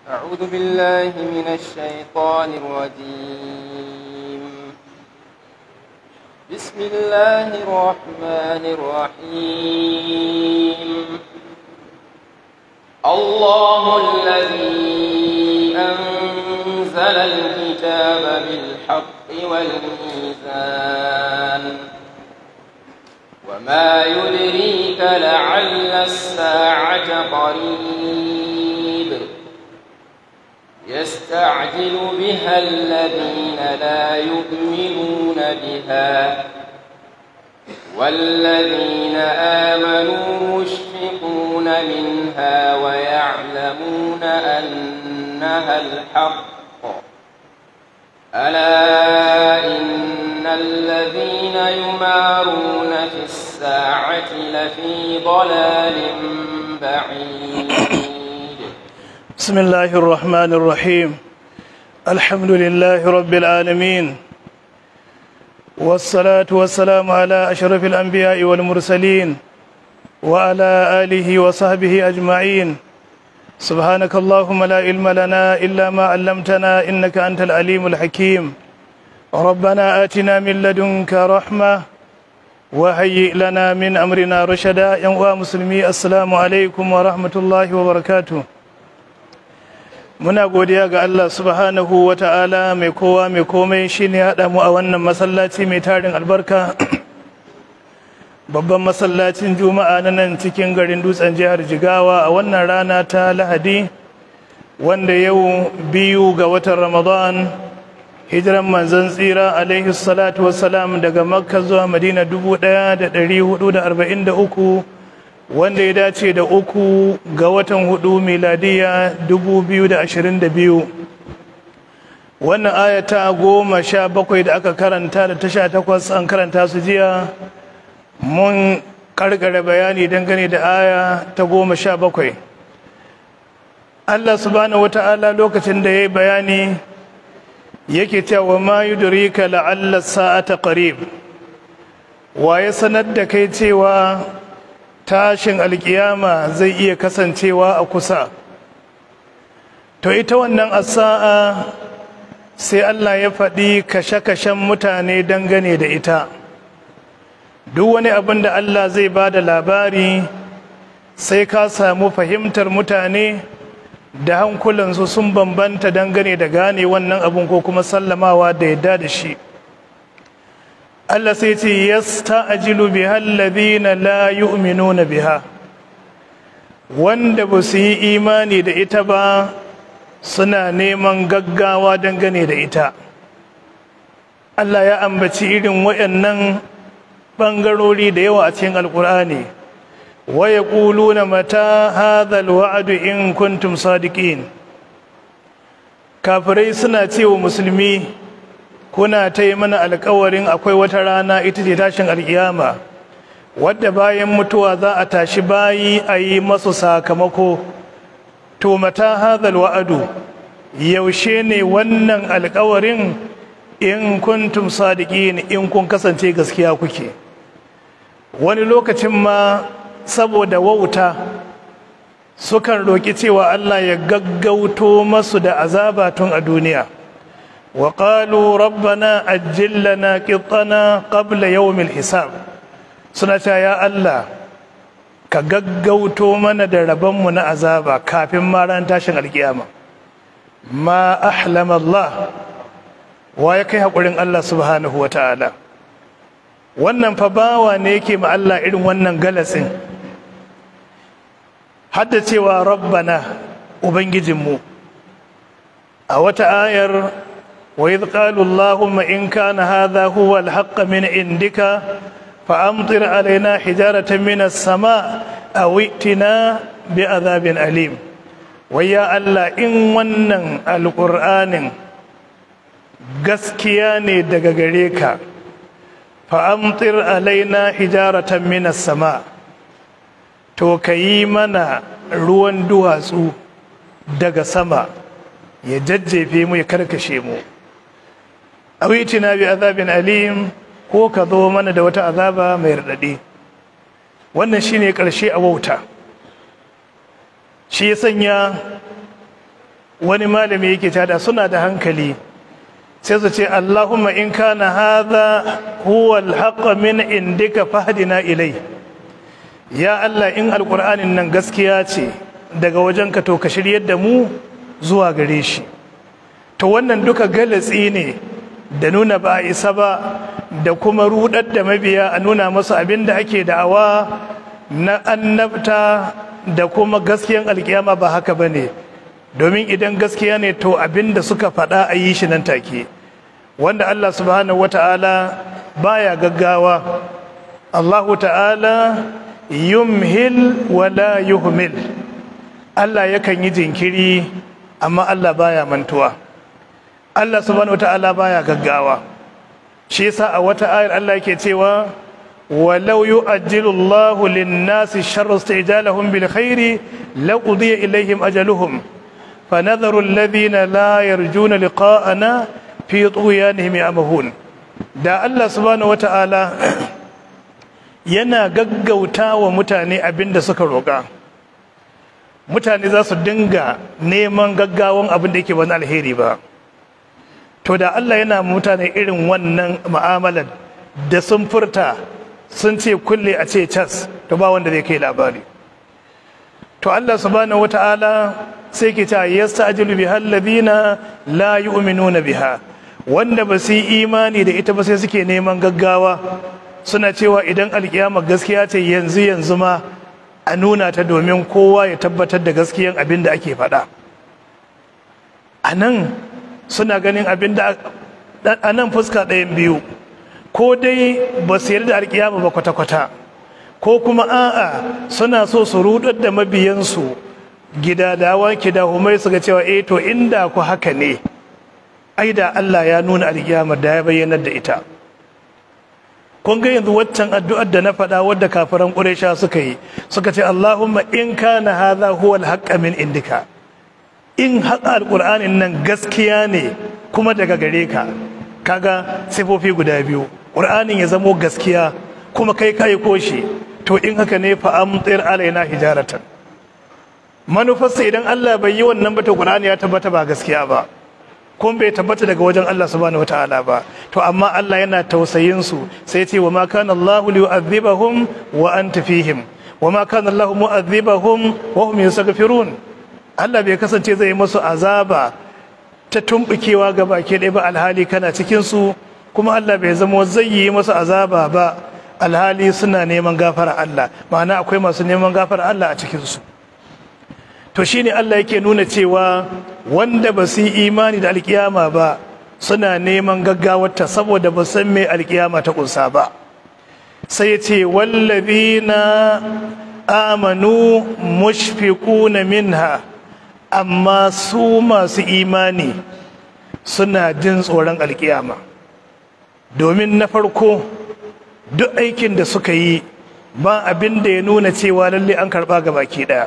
أعوذ بالله من الشيطان الرجيم بسم الله الرحمن الرحيم الله الذي أنزل الكتاب بالحق والميزان وما يدريك لعل الساعة قريب يستعجل بها الذين لا يؤمنون بها والذين آمنوا مشفقون منها ويعلمون أنها الحق ألا إن الذين يمارون في الساعة لفي ضلال بعيد بسم الله الرحمن الرحيم الحمد لله رب العالمين والصلاة والسلام على أشرف الأنبياء والمرسلين وعلى آله وصحبه أجمعين سبحانك اللهم لا علم لنا إلا ما علمتنا إنك أنت العليم الحكيم ربنا آتنا من لدنك رحمة وهيئ لنا من أمرنا رشدا يا مسلمي السلام عليكم ورحمة الله وبركاته muna godiya ga Allah subhanahu wa ta'ala mai kowa mai komai shine haɗa mu a wannan masallaci mai tarin albarka babban masallacin juma'a na nan cikin garin dutsen jihar jigawa a wannan rana ta lahadi wanda yau biyu ga watan ramadan hijiran manzon tsira alaihi salatu wassalam daga makka zuwa madina 1443 wanda ya dace da uku ga watan hudu miladiya 2022 wannan ayata goma sha bakwai da aka karanta da ta sha takwas an karanta su jiya mun karkare bayani dangane da aya ta goma sha bakwai Allah subhanahu wata'ala lokacin da ya yi bayani yake cewa ma yudrika la'alla sa'ata qarib wa ya sanar da kai cewa tashin alkiyama zai iya kasancewa a kusa to ita wannan asa'a sai Allah ya faɗi kashe-kashen mutane dangane da ita duk wani abin da Allah zai ba da labari sai ka samu fahimtar mutane da hankulansu sun bambanta dangane da gane wannan abin ko kuma sallamawa da yadda da shi Allah sai ce yasta'jilu biha alladhina la yu'minuna biha wanda ba su yi imani da ita ba suna neman gaggawa dangane da ita Allah ya ambaci irin waɗannan bangarori da yawa a cikin alkur'ani wa yaquluna mata hadha alwa'd in kuntum sadiqin kafirai suna cewa musulmi kuna ta yi mana alkawarin akwai wata rana ita ce tashin alkiyama wadda bayan mutuwa za a tashi bayi a yi masu sakamako to mata hadhal wa'adu yaushe ne wannan alkawarin in kuntum sadiqin in kun kasance gaskiya kuke wani lokacin ma saboda wauta sukan roƙi cewa Allah ya gaggauto masu da azaba tun a duniya وقالوا ربنا أجل لنا قطنا قبل يوم الحساب suna cewa ya Allah ka gaggauto mana da rabonmu na azaba kafin ma ran tashin alkiyama ma ahlama Allah wa ya kai haƙurin Allah subhanahu wa ta'ala wannan fa bawa ne yake ma Allah irin wannan galasin hadda cewa rabbana ubangijinmu a wata ayar وإذ قالوا اللهم إن كان هذا هو الحق من عندك فأمطر علينا حجارة من السماء أو ائتنا بعذاب أليم ويا الله إن ونن القرآن gaskiya ne daga gare ka fa'amtir alaina hijaratan minas sama to ka yi mana ruwan duwatsu daga sama ya jajjefe mu ya karkashe mu awitina bi azabin alim ko ka zo mana da wata azaba mai raɗaɗi wannan shine ƙarshe a wauta shi ya sanya wani malami yake tada suna da hankali sai su ce Allahumma in kana hadha huwa al min indika fahdina ilai ya Allah in alqur'anin nan gaskiya ce daga wajenka to ka shiryar da mu zuwa gare shi to wannan duka galatsi ne da nuna ba a isa ba da kuma rudar da mabiya a nuna masu abin da ake da'awa na annabta da kuma gaskiyan alkiyama ba haka ba ne domin idan gaskiya ne to abin da suka faɗa a yi shi nan take wanda Allah subhanahu wata'ala baya gaggawa Allahu ta'ala yumhil wala yuhmil Allah yakan yi jinkiri amma Allah baya mantuwa Allah subhanahu wata'ala baya gaggawa shi yasa a wata ayar Allah yake cewa walau yu'ajjilu Allahu lin-nasi sharra istijalahum bil khairi laqudiya ilaihim ajaluhum fanadharu alladhina la yarjuna liqa'ana fi tughyanihim ya'mahun da Allah subhanahu wata'ala yana gaggauta wa mutane abinda suka roƙa mutane za su dinga neman gaggawan abin da yake wani alheri ba to da Allah yana mutane irin wannan mu'amalar da sun furta sun ce kulle a ce cas to ba wanda zai kai labari to Allah subhanahu wata'ala sai ke ta yasta'jilu biha alladhina la yu'minuna biha wanda ba su yi imani da ita ba sai suke neman gaggawa suna cewa idan alkiyama gaskiya ce yanzu yanzu ma a nuna ta domin kowa ya tabbatar da gaskiyan abin da ake faɗa a nan suna ganin abin da a nan fuska ɗayan biyu ko dai ba su yarda alkiyama ba kwata-kwata ko kuma a'a suna so su rudar da mabiyansu gidadawa kidahumai su ga cewa eh to inda ku haka ne ai da Allah ya nuna alkiyama da ya bayyanar da ita kun ga yanzu waccan addu'ar da na faɗa wadda kafiran ƙuresha suka yi suka ce Allahumma in kana hadha huwa al min indika in haƙa alƙur'anin nan gaskiya ne kuma daga gare ka kaga sifofi guda biyu ƙur'anin ya zamo gaskiya kuma kai kai koshi to in haka ne fa amtir alaina hijaratan manufarsa idan Allah bai yi wannan ba to ƙur'ani ya tabbata ba gaskiya ba kun bai tabbata daga wajen Allah subhanahu wataala ba to amma Allah yana tausayin su sai ce wa ma kana Allahu liyu'adhibahum wa anta fihim wa ma kana Allahu mu'adhibahum wa hum yastaghfirun Allah bai kasance zai yi musu azaba ta tumbukewa ga baki ɗaya ba alhali kana cikin su kuma Allah bai zama zai yi musu azaba ba alhali suna neman gafara Allah ma'ana akwai masu neman gafara Allah a cikin su to shine Allah yake nuna cewa wanda ba su yi imani da alkiyama ba suna neman gaggawarta saboda ba san me alkiyama ta kunsa ba sai ya ce wallazina amanu mushfiquna minha amma su masu imani suna jin tsoron alkiyama domin na farko duk aikin da suka yi ba abin da ya nuna cewa lalle an karba ga baki daya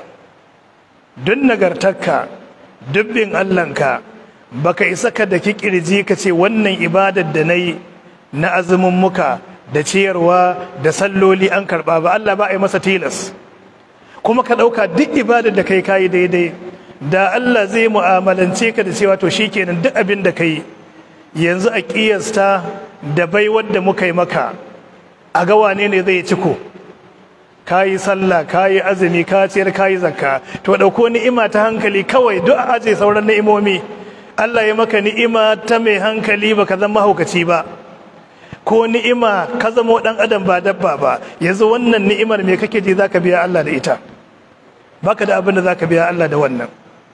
duk nagartarka dubbin Allahnka baka isa ka da kirji ka ce wannan ibadar da nayi na azumin muka da ciyarwa da salloli an karba ba Allah ba a yi masa tilas kuma ka ɗauka duk ibadar da kai kayi daidai da Allah zai mu'amalance ka da cewa to shikenan duk abin da kai yanzu a kiyasta da bai wadda muka yi maka a ga wane ne zai ciko kayi sallah kayi azumi ka ciyar kayi zakka to dauko ni'ima ta hankali kawai duk aje sauran ni'imomi Allah ya maka ni'ima ta mai hankali baka zama mahaukaci ba ko ni'ima ka zama dan adam ba dabba ba yanzu wannan ni'imar me kake ji zaka biya Allah da ita baka da abin da zaka biya Allah da wannan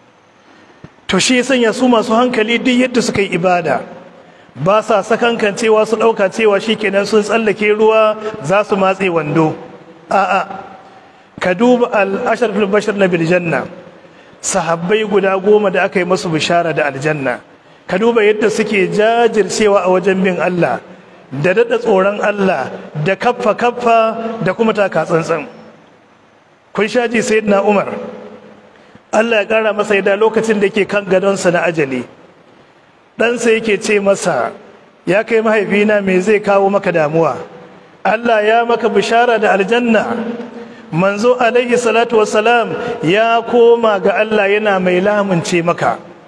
to shi ya sanya su masu hankali duk yadda suka yi ibada ba sa sakankan cewa su dauka cewa shikenan sun tsallake ruwa za su matse wando a'a ka duba al-asharfil bashar na biljanna sahabbai guda goma da aka yi masu bishara da aljanna ka duba yadda suke jajircewa a wajen bin Allah da daɗa tsoron Allah da kaffa kaffa da kuma taka tsantsan kun shaji sayyidina Umar Allah ya ƙara masa yadda lokacin da yake kan gadonsa na ajali ɗansa yake ce masa ya kai mahaifina me zai kawo maka damuwa Allah ya maka bishara da aljanna manzo alaihi salatu wassalam ya koma ga Allah yana mai lamunce maka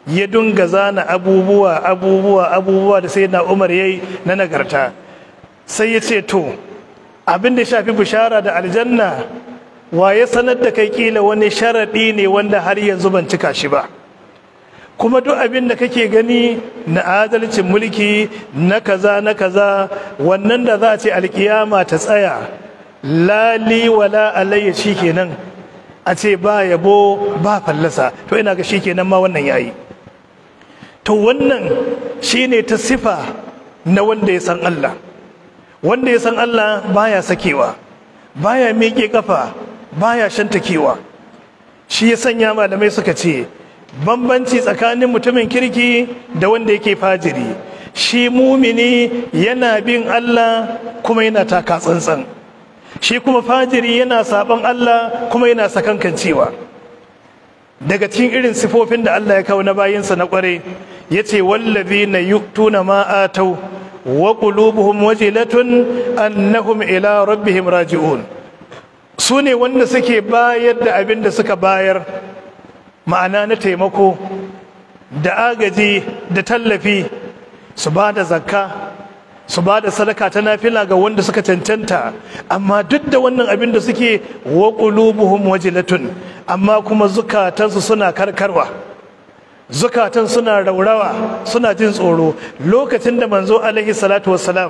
ya dunga zana abubuwa abubuwa abubuwa da sai na umar yayi na nagarta sai ya ce to abin da shafi bishara da aljanna wa ya sanar da kai kila wani sharaɗi ne wanda har yanzu ban cika shi ba kuma duk abin da kake gani na adalcin mulki na kaza na kaza wannan da za a ce alkiyama ta tsaya lali wala alayya kenan a ce ba yabo ba fallasa to ina ga kenan ma wannan yayi to wannan shine ta sifa na wanda ya san Allah wanda ya san Allah baya sakewa baya miƙe kafa baya shantakewa shi ya sanya malamai suka ce bambanci tsakanin mutumin kirki da wanda yake fajiri shi mumini yana bin Allah kuma yana taka tsantsan shi kuma fajiri yana saban Allah kuma yana sakankancewa daga cikin irin sifofin da Allah ya kawo na bayinsa na kware yace wallazina yu'tuna ma atau wa qulubuhum wajilatun annahum ila rabbihim raji'un su ne wanda suke bayar da abin da suka bayar ma'ana na taimako da agaji da tallafi su ba da zakka su ba da sadaka ta nafila ga wanda suka cancanta amma duk da wannan abin da suke wa qulubuhum wajilatun amma kuma zukatansu suna karkarwa zukatan suna raurawa suna jin tsoro lokacin da manzo alaihi salatu wassalam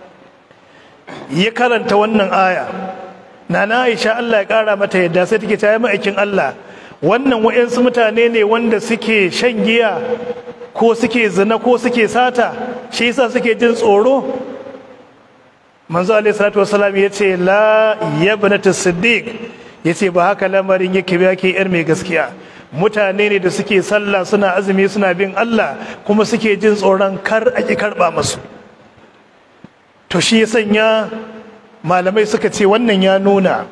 ya karanta wannan aya nana Aisha Allah ya kara mata yadda sai take ta ma'aikin Allah wannan wa'yansu mutane ne wanda suke shan giya ko suke zina ko suke sata shi yasa suke jin tsoro manzo alaihi salatu wasalam ya ce la yabnatu siddiq ya ce ba haka lamarin yake ba yake yar mai gaskiya mutane ne da suke sallah suna azumi suna bin Allah kuma suke jin tsoron kar a ki karba masu to shi ya sanya malamai suka ce wannan ya nuna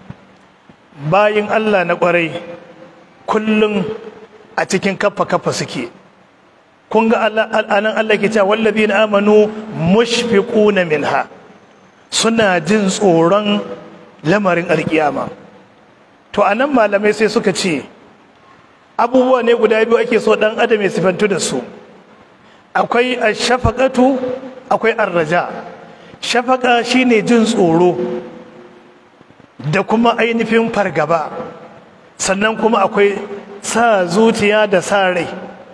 bayin Allah na kwarai kullum a cikin kafa kafa suke kun ga anan Allah ke cewa wallazina amanu mushfiquna minha suna jin tsoron lamarin alkiyama to anan malamai sai suka ce abubuwa ne guda biyu ake so dan adam ya sifantu da su akwai ashafaqatu akwai arraja shafaka shine jin tsoro da kuma ainihin fargaba sannan kuma akwai sa zuciya da sa rai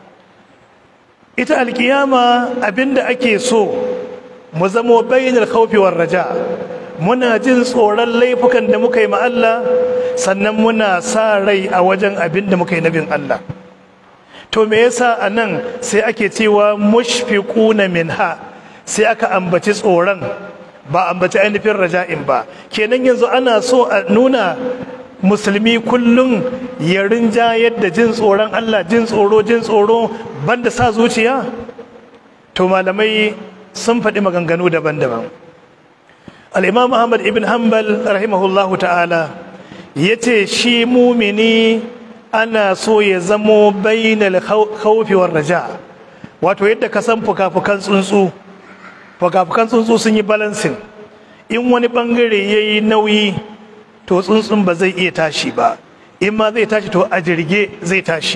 ita alkiyama abinda ake so mu zamo bayyana khawfi war raja muna jin tsoron laifukan da muka yi ma Allah sannan muna sa rai a wajen abin da muka yi nabin Allah to me yasa anan sai ake cewa mushfiquna minha sai aka ambaci tsoron ba ambaci ainihin raja'in ba kenan yanzu ana so a nuna musulmi kullum ya rinjayar da jin tsoron Allah jin tsoro jin tsoro banda sa zuciya to malamai sun faɗi maganganu daban-daban al'imam Ahmad ibn Hanbal rahimahullahu ta'ala ya ce shi mumini ana so ya zamo bainal khawfi war raja wato yadda ka san fuka-fukan tsuntsu fuka-fukan tsuntsu sun yi balansin in wani bangare ya yi nauyi to tsuntsun ba zai iya tashi ba in ma zai tashi to a jirge zai tashi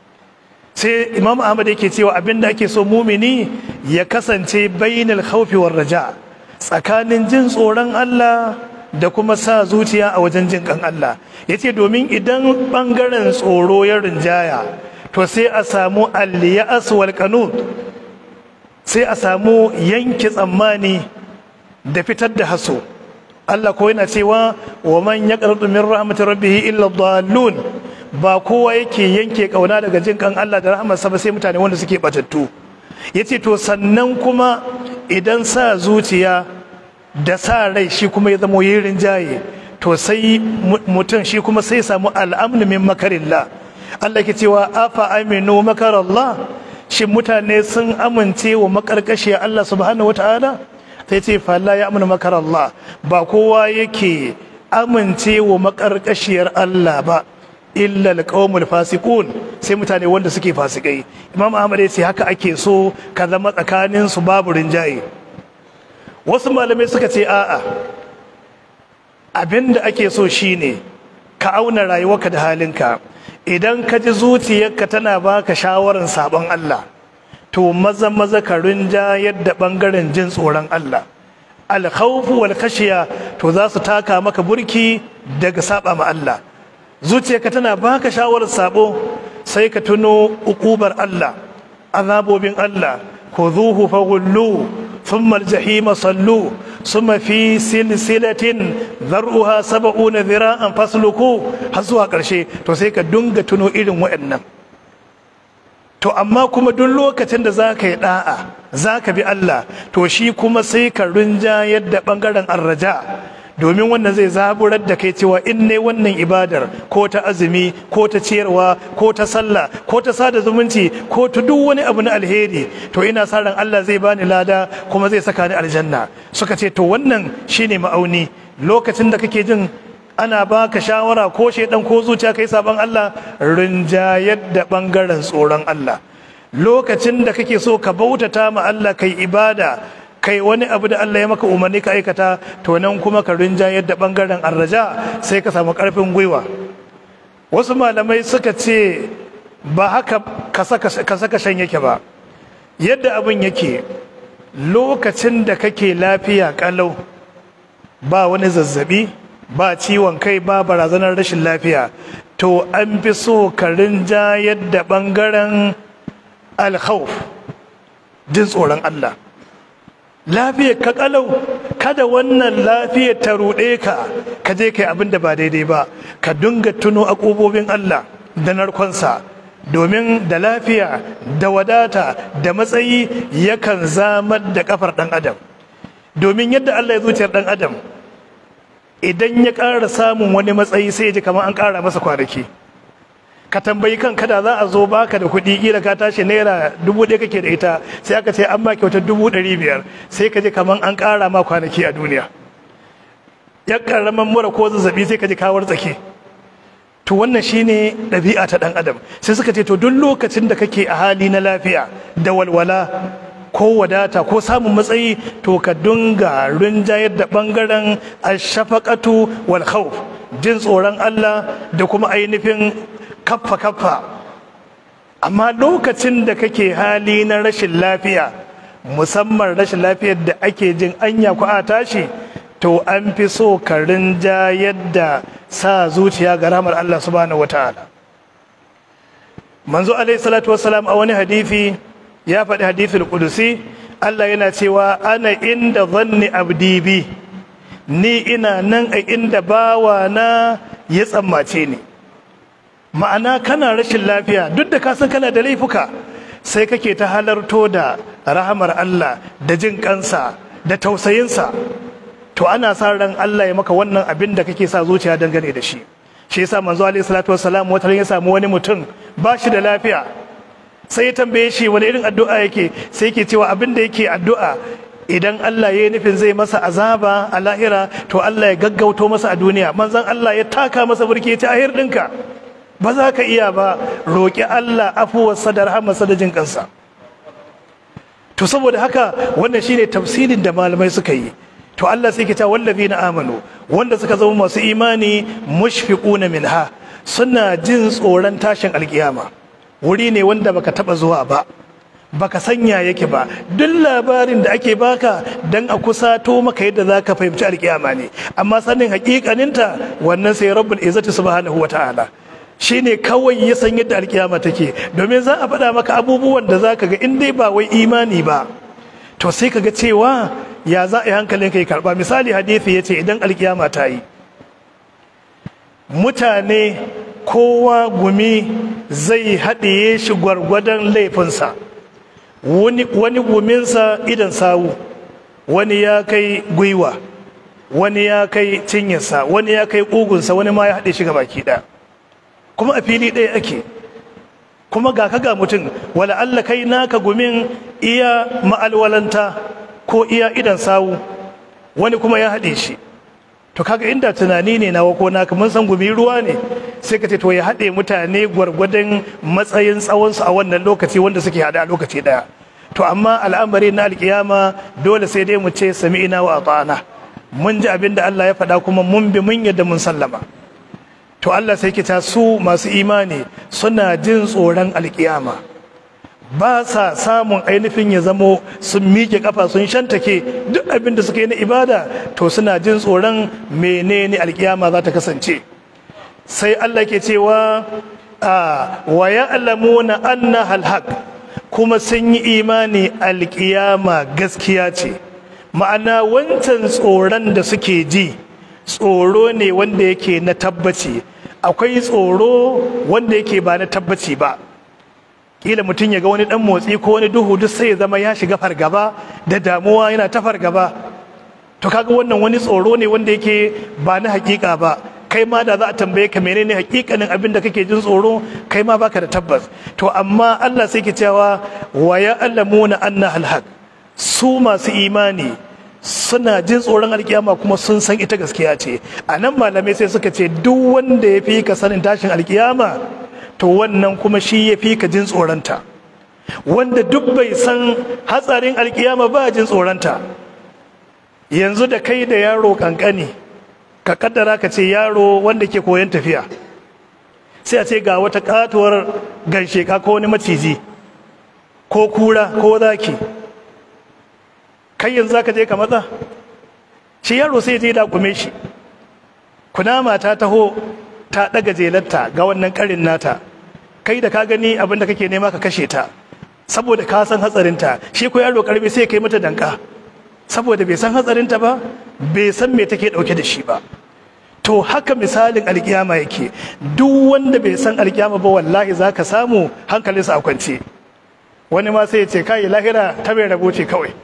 sai imam ahmad yake cewa abinda ake so mumini ya kasance bainal khawfi war raja tsakanin jin tsoron Allah da kuma sa zuciya a wajen jin kan Allah yace domin idan bangaren tsoro ya rinjaya to sai a samu al-ya'as wal qanut sai a samu yanke tsammani da fitar da haso Allah ko yana cewa wa man yaqnatu min rahmati rabbih illa dhallun ba kowa yake yanke kauna daga jin kan Allah da rahmarsa ba sai mutane wanda suke batattu yace to sannan kuma idan sa zuciya da sa rai shi kuma ya zama yirin jaye to sai mutum shi kuma sai samu al'amnu min makarillah Allah ke cewa afa aminu makarallah shin mutane sun amince wa makarkashiya Allah subhanahu wataala sai ce falla ya amina makar Allah ba kowa yake amince wa makarkashiyar Allah ba illa alqawmul fasiqun sai mutane wanda suke fasikai imam ahmad ya ce haka ake so ka zama tsakanin su babu rinjaye wasu malamai suka ce a'a abinda ake so shine ka auna rayuwarka da halinka idan ka ji zuciyarka tana baka shawarar sabon Allah to maza maza ka rinja yadda bangaren jin tsoron Allah alkhawfu wal khashiya to za su taka maka burki daga saba ma Allah zuciyarka tana baka shawarar sabo sai ka tuno ukubar Allah azabobin Allah khudhuhu faghullu thumma aljahima sallu thumma fi silsilatin dhar'uha sab'una dhira'an fasluku har zuwa karshe to sai ka dunga tuno irin waɗannan to amma kuma duk lokacin da za ka yi da'a za ka bi Allah to shi kuma sai ka rinja yadda ɓangaren arraja domin wannan zai zaburar da kai cewa in ne wannan ibadar ko ta azumi ko ta ciyarwa ko ta sallah ko ta sada zumunci ko ta duk wani abu na alheri to ina sa ran Allah zai bani lada kuma zai saka ni aljanna suka ce to wannan shine ma'auni lokacin da kake jin ana baka shawara ko shedan ko zuciya kai saban Allah rinjayar da bangaren tsoron Allah lokacin da kake so ka bautata ma Allah kai ibada kai wani abu da Allah ya maka umarni ka aikata to nan kuma ka rinjayar da bangaren arraja sai ka samu karfin gwiwa wasu malamai suka ce ba haka ka saka shan yake ba yadda abin yake lokacin da kake lafiya kalau ba wani zazzabi ba ciwon kai ba barazanar rashin lafiya to an fi so ka rinja yadda bangaren alkhawf jin tsoron Allah lafiyar ka kalau kada wannan lafiyar ta ruɗe ka ka je kai abin da ba daidai ba ka dinga tuno akobobin Allah da narkonsa domin da lafiya da wadata da matsayi yakan zamar da kafar ɗan adam domin yadda Allah ya zuciyar ɗan adam idan ya ƙara samun wani matsayi sai ya ji kamar an ƙara masa kwanaki ka tambayi kan kada za a zo baka da kuɗi kila ka tashi naira dubu ɗaya kake da ita sai aka ce an ma kyauta dubu ɗari biyar sai ka ji kamar an ƙara ma kwanaki a duniya ya ƙaramin mura ko zazzabi sai ka ji kawar tsaki to wannan shine ɗabi'a ta ɗan adam sai suka ce to duk lokacin da kake a hali na lafiya da walwala ko wadata ko samun matsayi to ka dunga rinjayar da bangaren ashafaqatu wal khawf jin tsoron Allah da kuma ainihin kaffa kaffa amma lokacin da kake hali na rashin lafiya musamman rashin lafiyar da ake jin anya ku a tashi to an fi so ka rinjayar da sa zuciya ga ramar Allah subhanahu wataala manzo alaihi salatu wassalam a wani hadisi ya faɗi hadithul kudusi Allah yana cewa ana inda zanni abdi bi ni ina nan a inda bawa na ya tsammace ni ma'ana kana rashin lafiya duk da ka san kana da laifuka sai kake ta halarto da rahamar Allah da jin kansa da tausayinsa to ana sa ran Allah ya maka wannan abin da kake sa zuciya dangane da shi shi yasa manzo alaihi salatu wassalam wata ya samu wani mutum ba shi da lafiya sai ya tambaye shi wani irin addu'a yake sai yake cewa abin da yake addu'a idan Allah ya yi nufin zai masa azaba a lahira to Allah ya gaggauto masa a duniya manzon Allah ya taka masa burki ya ce ahir ɗinka ba za ka iya ba roƙi Allah afuwarsa da rahamarsa da jin kansa to saboda haka wannan shine tafsirin da malamai suka yi to Allah sai ke ta wallazina amanu wanda suka zama masu imani mushfiquna minha suna jin tsoron tashin alkiyama wuri ne wanda baka taba zuwa ba baka sanya yake ba duk labarin da ake baka dan a kusato maka yadda zaka fahimci alkiyama ne amma sanin hakikaninta wannan sai rabbul izzati subhanahu wataala shine kawai ya san yadda alkiyama take domin za a faɗa maka abubuwan da zaka ga in dai ba wai imani ba to sai ka ga cewa ya za a yi hankalin ka yi karba misali hadisi ya ce idan alkiyama ta yi mutane kowa gumi zai haɗiye shi gwargwadon laifinsa wani guminsa idan sawu wani ya kai gwiwa wani ya kai cinyarsa wani ya kai ƙugunsa wani ma ya haɗe shi baki ɗaya kuma a fili ɗaya ake kuma ga ka ga mutum wala Allah kai naka gumin iya ma'alwalanta ko iya idan sawu wani kuma ya haɗe shi to kaga inda tunani ne nawa ko naka mun san gumi ruwa ne sai ka ce to ya haɗe mutane gwargwadon matsayin tsawonsu a wannan lokaci wanda suke haɗe a lokaci ɗaya to amma al'amari na alkiyama dole sai dai mu ce sami'ina wa ata'ana mun ji abin da Allah ya faɗa kuma mun bi mun yadda mun sallama to Allah sai kita su masu imani suna jin tsoron alkiyama ba sa samun ainihin ya zamo sun miƙe kafa sun shantake duk abin da suka yi na ibada to suna jin tsoron menene alkiyama za ta kasance sai Allah ke cewa wa ya'lamuna anna halhaq kuma sun yi imani alkiyama gaskiya ce ma'ana wancan tsoron da suke ji tsoro ne wanda yake na tabbaci akwai tsoro wanda yake ba na tabbaci ba kila mutum ya ga wani dan motsi ko wani duhu duk sai ya zama ya shiga fargaba da damuwa yana ta fargaba to kaga wannan wani tsoro ne wanda yake ba na hakika ba kai ma da za a tambaye ka menene hakikanin abin da kake jin tsoro kai ma baka da tabbas to amma Allah sai ke cewa wa ya'lamuna anna alhaq su masu imani suna jin tsoron alkiyama kuma sun san ita gaskiya ce a nan malamai sai suka ce duk wanda ya fi ka sanin tashin alkiyama to wannan kuma shi ya fi ka jin tsoronta wanda duk bai san hatsarin alkiyama ba jin tsoronta yanzu da kai da yaro kankani ka kaddara ka ce yaro wanda ke koyon tafiya sai a ce ga wata katuwar gansheka ko wani maciji ko kura ko zaki kai yanzu zaka je ka matsa shi yaro sai je da kume shi kunama ta taho ta daga jelarta ga wannan karin nata kai da ka gani abin da kake nema ka kashe ta saboda ka san hatsarinta shi ko yaro karbi sai kai mata danka saboda bai san hatsarinta ba bai san me take dauke da shi ba to haka misalin alkiyama yake duk wanda bai san alkiyama ba wallahi zaka samu hankalinsa a kwance wani ma sai ya ce kai lahira ta bai rabo ce kawai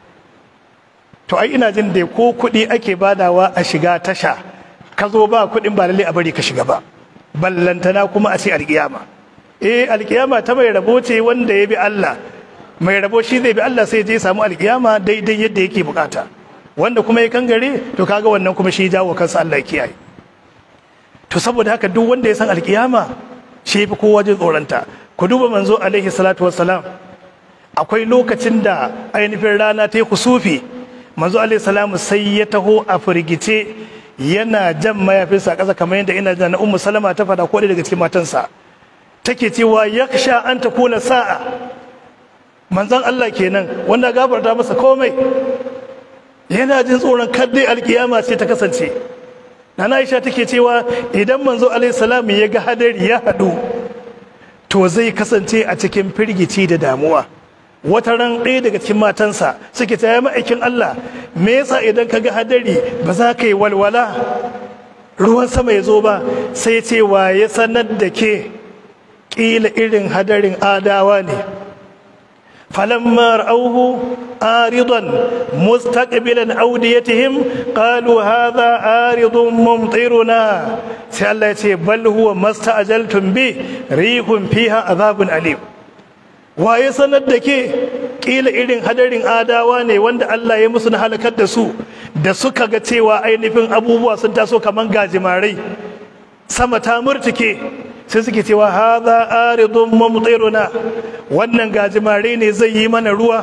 to ai ina jin da ko kuɗi ake badawa a shiga tasha ka zo ba kuɗin ba lalle a bari ka shiga ba ballantana kuma a ce alkiyama eh alkiyama ta mai rabo ce wanda ya bi Allah mai rabo shi zai bi Allah sai je samu alkiyama daidai yadda yake bukata wanda kuma ya kangare to kaga wannan kuma shi jawo kansa Allah ya kiyaye to saboda haka duk wanda ya san alkiyama shi fi kowa jin tsoronta ku duba manzo alaihi salatu wassalam akwai lokacin da ainihin rana ta yi kusufi manzo alaihi salamu sai ya taho a firgice yana jan mayafinsa a ƙasa kamar yadda ina da na ummu salama ta fada ko daga cikin matansa take cewa yaksha an ta kula sa'a manzon Allah kenan wanda gafarta masa komai yana jin tsoron kaddai alkiyama ce ta kasance nana Aisha take cewa idan manzo alaihi salam ya ga hadari ya hadu to zai kasance a cikin firgici da damuwa wata ran ɗaya daga cikin matansa suke ta yi ma'aikin Allah me yasa idan ka ga hadari ba za ka yi walwala ruwan sama ya zo ba sai ce wa ya sanar da ke ƙila irin hadarin adawa ne فلما رأوه عارضا مستقبلا أوديتهم قالوا هذا عارض ممطرنا سألتي بل هو ما استعجلتم به ريح فيها عذاب أليم waye sanar da ke kila irin hadarin adawa ne wanda Allah ya musu na halakar da su da suka ga cewa ainihin abubuwa sun taso kaman gajimarai sama ta murtuke sai suke cewa haza aridun mumtiruna wannan gajimare ne zai yi mana ruwa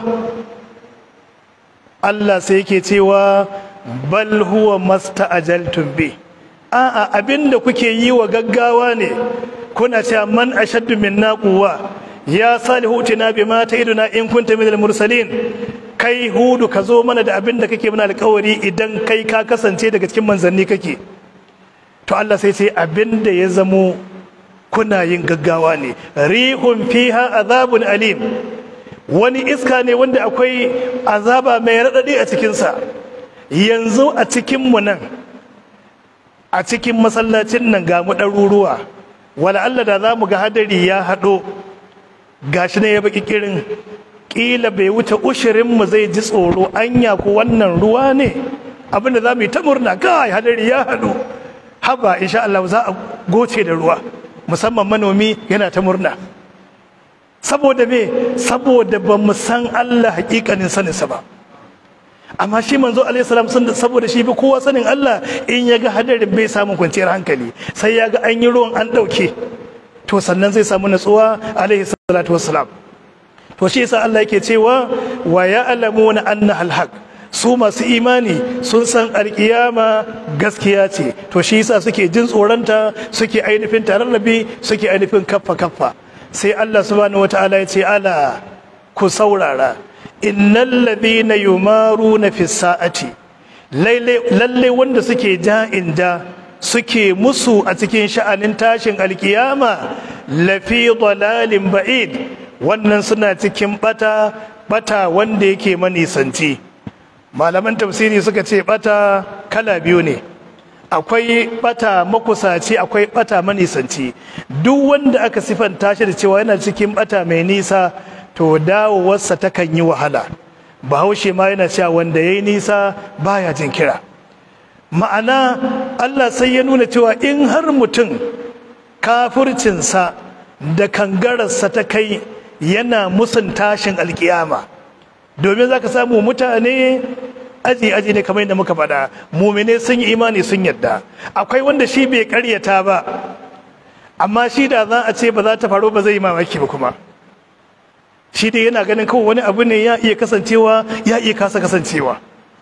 Allah sai yake cewa bal huwa masta'ajaltum bi a'a abinda kuke yi wa gaggawa ne kuna cewa man ashaddu minna quwwa ya salihu tina bima ta'iduna in kunta minal mursalin kai hudu ka zo mana da abinda kake mana alƙawari idan kai ka kasance daga cikin manzanni kake to Allah sai ce abinda ya zamo kuna yin gaggawa ne rihun fiha azabun alim wani iska ne wanda akwai azaba mai raɗaɗi a cikinsa yanzu a cikinmu nan a cikin masallacin nan ga mu ɗaruruwa wala Allah da za mu ga hadari ya haɗo gashi ne ya baki kirin ƙila bai wuce ushirinmu zai ji tsoro anya ko wannan ruwa ne abinda za mu yi ta murna kai hadari ya haɗu haba insha Allah za a goce da ruwa musamman manomi yana ta murna saboda me saboda ba mu san Allah hakikanin saninsa ba amma shi manzo alaihi salam sun saboda shi bi kowa sanin Allah in ya ga hadarin bai samu kwanciyar hankali sai ya ga an yi ruwan an ɗauke to sannan zai samu natsuwa alaihi salatu wassalam to shi yasa Allah yake cewa wa ya'lamuna anna al-haq su masu imani sun san alkiyama gaskiya ce to shi yasa suke jin tsoronta suke ainihin tararrabi suke ainihin kaffa kaffa sai Allah subhanahu wataala ya ce ala ku saurara innal ladhina yumaruna fi sa'ati lalle wanda suke ja'in ja suke musu a cikin sha'anin tashin alkiyama lafi dalalin ba'id wannan suna cikin bata bata wanda yake manisanci malaman tafsiri suka ce bata kala biyu ne akwai bata makusaci akwai bata manisanci duk wanda aka sifanta shi da cewa yana cikin bata mai nisa to dawowarsa takan yi wahala bahaushe ma yana cewa wanda ya yi nisa baya jin kira ma'ana allah sai ya nuna cewa in har mutum kafircinsa da kangararsa ta kai yana musun tashin alkiyama domin za ka samu mutane aji aji ne kamar yadda muka faɗa mumine sun yi imani sun yadda akwai wanda shi bai karyata ba amma shi da za a ce ba za ta faru ba zai yi mamaki ba kuma shi dai yana ganin kawai wani abu ne ya iya kasancewa ya iya kasa kasancewa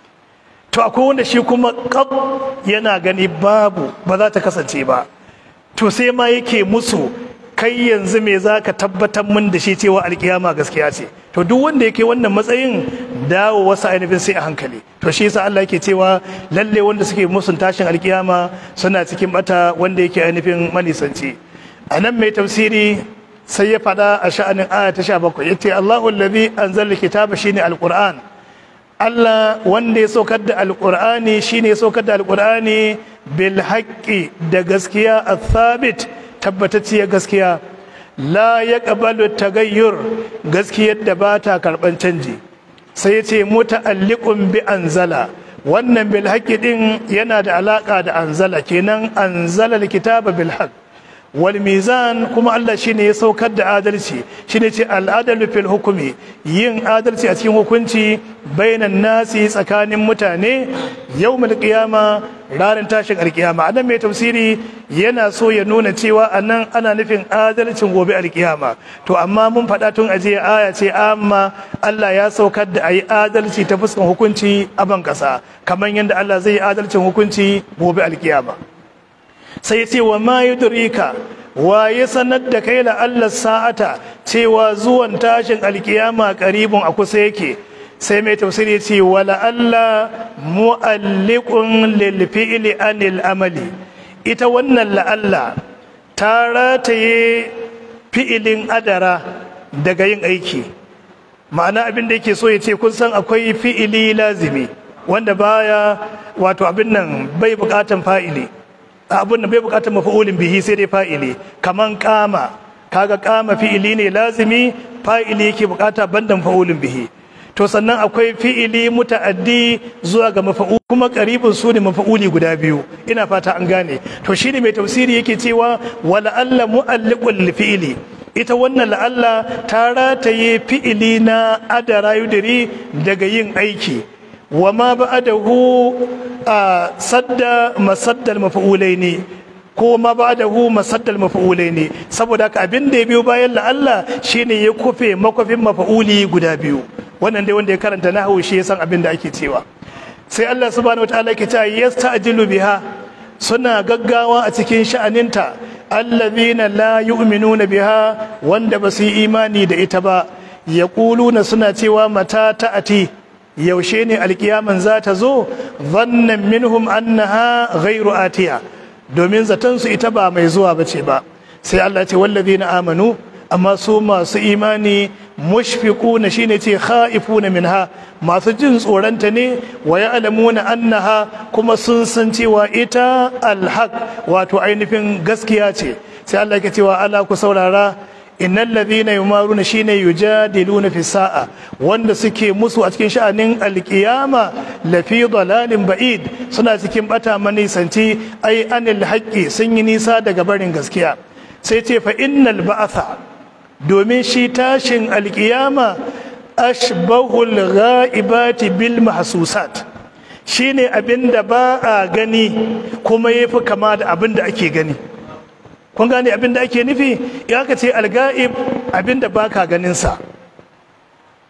to akwai wanda shi kuma kab yana gani babu ba za ta kasance ba to sai ma yake musu kai yanzu me za ka tabbatar min da shi cewa alkiyama gaskiya ce to duk wanda yake wannan matsayin dawo wasu ainihin sai a hankali to shi yasa Allah yake cewa lalle wanda suke musun tashin alkiyama suna cikin bata wanda yake ainihin manisanci a nan mai tafsiri sai ya faɗa a sha'anin aya ta sha bakwai ya ce Allahu allazi anzala kitaba shine alquran Allah wanda ya saukar da alqur'ani shine ya saukar da alqur'ani bil haqqi da gaskiya athabit tabbatacciyar gaskiya la yaqbalu tagayyur gaskiyar da ba ta karban canji sai ya ce muta'alliqun bi anzala wannan bil haqqi din yana da alaka da anzala kenan anzala alkitaba bil haqq wal mizan kuma Allah shine ya saukar da adalci shine ce al adalu fil hukmi yin adalci a cikin hukunci bainan nasi tsakanin mutane yawmul qiyama ranar tashin alkiyama anan mai tafsiri yana so ya nuna cewa anan ana nufin adalcin gobe alkiyama to amma mun faɗa tun aje aya ce amma Allah ya saukar da ayi adalci ta fuskan hukunci a ban ƙasa kamar yadda Allah zai yi adalcin hukunci gobe alkiyama sai ya ce wa ma yudrika wa ya sanar da kai la'allar sa'ata cewa zuwan tashin alkiyama karibun a kusa yake sai mai tafsiri ya ce wa la'alla mu'alliqun lil fi'li anil amali ita wannan la'alla ta rataye fi'ilin adara daga yin aiki ma'ana abin da yake so ya ce kun san akwai fi'ili lazimi wanda baya wato abin nan bai bukatan fa'ili abin da bai bukatar mafa'ulin bihi sai dai fa'ili kaman kama kaga kama fi'ili ne lazimi fa'ili yake bukata bandan fa'ulin bihi to sannan akwai fi'ili muta'addi zuwa ga mafa'ul kuma qaribin su ne mafa'uli guda biyu ina fata an gane to shine mai tafsiri yake cewa wala alla mu'alliqul fi'ili ita wannan la'alla ta rataye fi'ili na adara yudiri daga yin aiki wa ma ba'adahu a sadda masaddal mafa'ulai ne ko ma ba'adahu masaddal mafa'ulai ne saboda haka abin da ya biyo bayan la'alla shine ya kufe makwafin mafa'uli guda biyu wannan dai wanda ya karanta nahwu shi ya san abin da ake cewa sai Allah subhanahu wataala yake cewa yasta'jilu biha suna gaggawa a cikin sha'aninta allazina la yu'minuna biha wanda ba su yi imani da ita ba yaquluna suna cewa mata ta'ati yaushe ne alkiyaman za ta zo zannan minhum annaha ghairu atiya domin zaton su ita ba mai zuwa bace ba sai Allah ce wallazina amanu amma su masu imani mushfiquna shine ce khaifuna minha masu jin tsoronta ne wa ya'lamuna annaha kuma sun san cewa ita alhaq wato ainihin gaskiya ce sai Allah ke cewa ala ku saurara innal ladhina yumaruna shine yujadiluna fi sa'a wanda suke musu a cikin sha'anin alqiyama la fi dalalin ba'id suna cikin bata manisanci ai anil haqqi sun yi nisa daga barin gaskiya sai ce fa innal ba'atha domin shi tashin alqiyama ashbahul ghaibati bil mahsusat shine abinda ba a gani kuma yafi kama da abinda ake gani kun gane abin da ake nufi ya ka ce alga'ib abin da baka ganinsa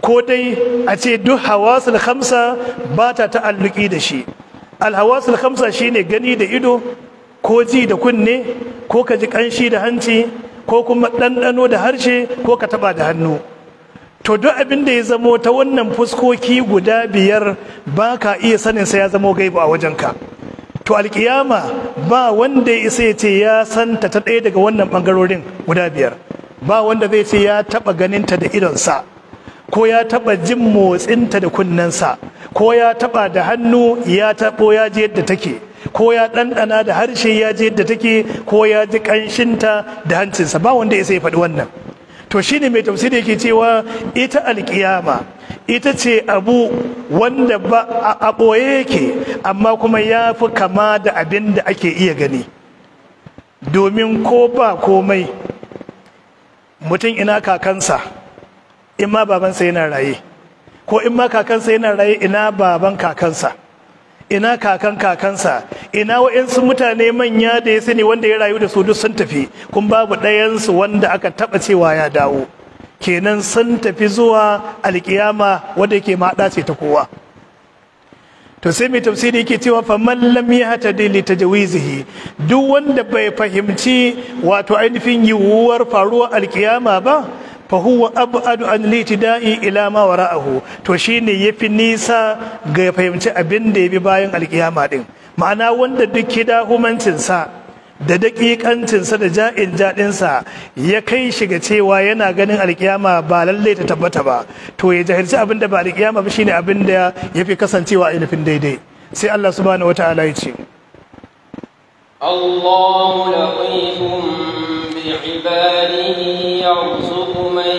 ko dai a ce duk hawasul khamsa ba ta ta'alluki da shi alhawasul khamsa shine gani da ido ko ji da kunne ko ka ji kanshi da hanci ko kuma ɗanɗano da harshe ko ka taɓa da hannu to duk abin da ya zamo ta wannan fuskoki guda biyar ba ka iya sanin sa ya zamo gaibu a wajenka to alkiyama ba wanda ya isa ya ce ya santa ta ɗaya daga wannan ɓangarorin guda biyar ba wanda zai ce ya taɓa ganinta da idonsa ko ya taɓa jin motsinta da kunnensa ko ya taɓa da hannu ya taɓo ya ji yadda take ko ya ɗanɗana da harshe ya ji yadda take ko ya ji ƙanshinta da hancinsa ba wanda ya sai faɗi wannan to shine mai tafsiri yake cewa ita alkiyama ita ce abu wanda ba a ɓoye yake amma kuma ya fi kama da abin da ake iya gani domin ko ba komai mutum ina kakansa in ma babansa yana raye ko in ma kakansa yana raye ina baban kakansa ina kakan kakansa ina wa'insu mutane manya da ya sani wanda ya rayu da su duk sun tafi kun babu ɗayansu wanda aka taɓa cewa ya dawo kenan sun tafi zuwa alkiyama wanda yake maɗa ce ta kowa to sai mai tafsiri yake cewa fa man lam yahtadi li tajwizihi duk wanda bai fahimci wato ainihin yiwuwar faruwar alkiyama ba fa huwa ab'adu an litida'i ila ma wara'ahu to shine yafi nisa ga fahimci abin da yabi bayan alkiyama din ma'ana wanda duk kida humancin sa da daƙiƙancin sa da ja'in jaɗin sa ya kai shi ga cewa yana ganin alkiyama ba lalle ta tabbata ba to ya jahilci abin da ba alkiyama ba shine abin da yafi kasancewa a nufin daidai sai Allah subhanahu wataala ya ce الله لطيف بعباده يرزق من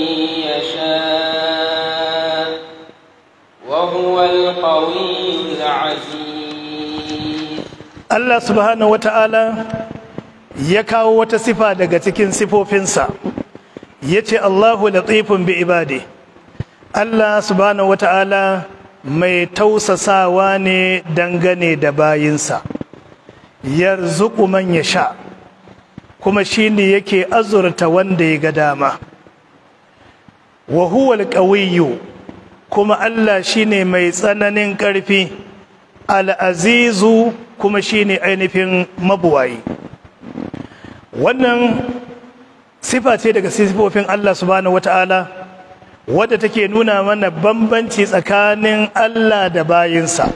يشاء وهو القوي العزيز Allah subhanahu wata'ala ya kawo wata sifa daga cikin sifofinsa ya ce Allahu latifun bi ibadi Allah subhanahu wata'ala mai tausasawa ne dangane da bayinsa yarzuqu man yasha kuma shine yake azurta wanda ya ga dama wa huwa alqawiyyu kuma Allah shine mai tsananin ƙarfi al'azizu kuma shine ainihin mabuwayi wannan sifa ce daga sifofin Allah subhanahu wata'ala wadda take nuna mana bambanci tsakanin Allah da bayinsa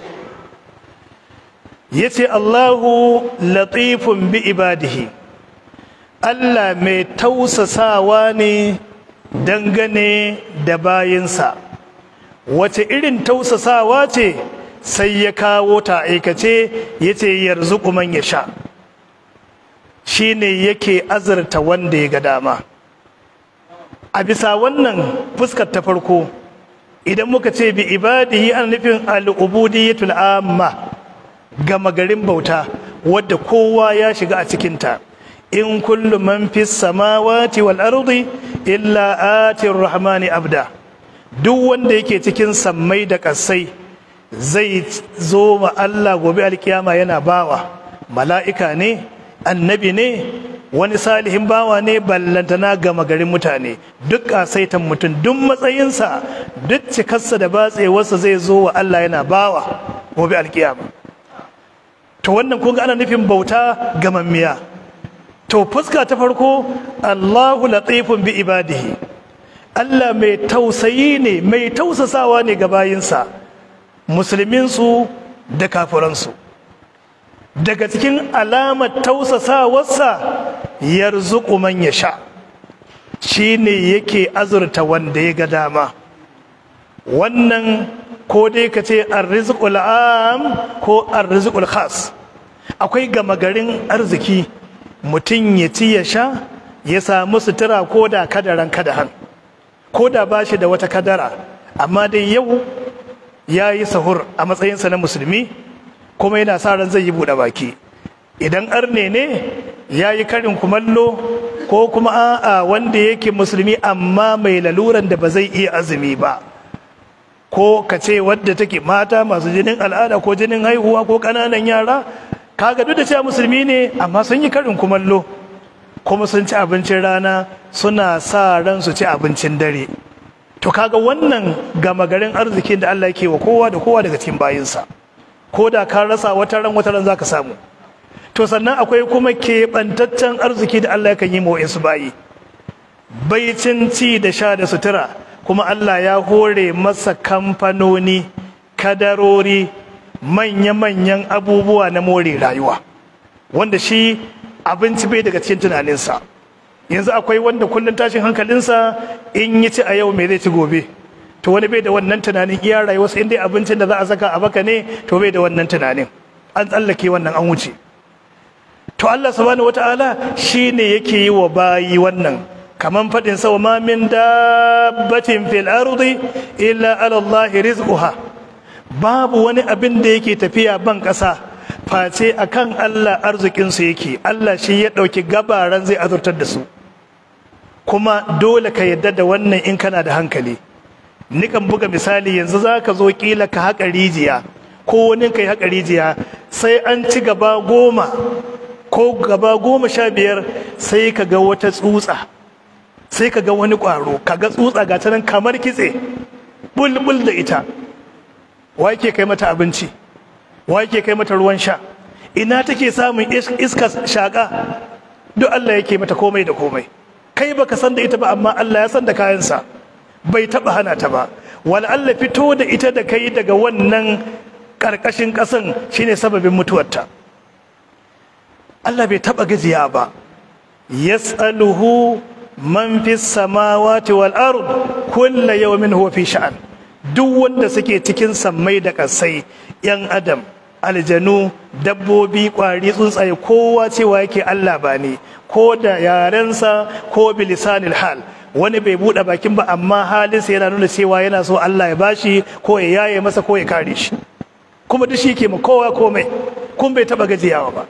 yace Allahu latifun bi ibadihi Allah mai tausasawa ne dangane da bayinsa wace irin tausasawa ce sai ya kawo ta aikace yace yarzuqu man yasha shine yake azurta wanda ya ga dama a bisa wannan fuskar ta farko idan muka ce bi ibadihi an nufin al'ubudiyatul amma gama garin bauta wadda kowa ya shiga a cikinta in kullu man fi samawati wal ardi illa atir rahmani abda duk wanda yake cikin sammai da kasai zai zo ma Allah gobe alkiyama yana bawa mala'ika ne annabi ne wani salihin bawa ne ballantana gama garin mutane duk kasaitan mutum duk matsayinsa duk cikarsa da batsewarsa zai zo wa Allah yana bawa gobe alkiyama to wannan kun ana nufin bauta gamammiya to fuska ta farko Allahu latifun bi ibadihi Allah mai tausayi ne mai tausasawa ne ga bayinsa musulminsu da kafiransu daga cikin alamar tausasawarsa yarzuqu man yasha shine yake azurta wanda ya ga dama wannan ko dai ka ce arrizqul am ko arrizqul khas akwai gama garin arziki mutum ya ci ya sha ya samu sutura ko da kadaran kadahan ko da ba shi da wata kadara amma dai yau ya yi sahur a matsayinsa na musulmi kuma yana sa ran zai yi buɗe baki idan arne ne ya yi karin kumallo ko kuma a'a wanda yake musulmi amma mai laluran da ba zai iya azumi ba ko ka ce wadda take mata masu jinin al'ada ko jinin haihuwa ko ƙananan yara kaga duk da cewa musulmi ne amma sun yi karin kumallo kuma sun ci abincin rana suna sa ran su ci abincin dare to kaga wannan gama garin arzikin da Allah yake wa kowa da kowa daga cikin bayinsa ko da ka rasa wata ran wata ran zaka samu to sannan akwai kuma keɓantaccen arziki da Allah yakan yi ma wa'insu bayi baicin ci da sha da sutura kuma Allah ya hore masa kamfanoni kadarori manya-manyan abubuwa na more rayuwa wanda shi abinci bai daga cikin tunaninsa yanzu akwai wanda kullum tashin hankalinsa in yi ci a yau me zai ci gobe to wani bai da wannan tunanin iya rayuwarsa in dai abincin da za a saka a baka ne to bai da wannan tunanin an tsallake wannan an wuce to Allah subhanahu wataala shine yake yi wa bayi wannan kaman fadin sa ma min dabbatin fil ardi illa ala Allah rizquha babu wani abin da yake tafiya ban kasa face akan Allah arzikin su yake Allah shi ya dauki gabaran zai azurtar da su kuma dole ka yadda da wannan in kana da hankali nikan buga misali yanzu zaka zo kila ka haƙa rijiya ko wani kai haƙa rijiya sai an ci gaba goma ko gaba goma sha biyar sai ka ga wata tsutsa sai ka ga wani ƙwaro ka ga tsutsa ga ta nan kamar kitse bulbul da ita wa yake kai mata abinci wa yake kai mata ruwan sha ina take samun iska shaƙa duk Allah yake mata komai da komai kai baka san da ita ba amma Allah ya san da kayansa bai taɓa hana ta ba wala Allah fito da ita da kai daga wannan ƙarƙashin ƙasan shine sababin mutuwarta Allah bai taɓa gajiya ba yas'aluhu man fi samawati wal ard kulla yawmin huwa fi sha'an duk wanda suke cikin sammai da ƙasai yan adam aljanu dabbobi ƙwari tsuntsaye kowa cewa yake Allah ba ne ko da yarensa ko bilisanil hal wani bai buɗe bakin ba amma halinsa yana nuna cewa yana so Allah ya bashi ko ya yaye masa ko ya kare shi kuma duk shi ke ma kowa komai kun bai taɓa gajiyawa ba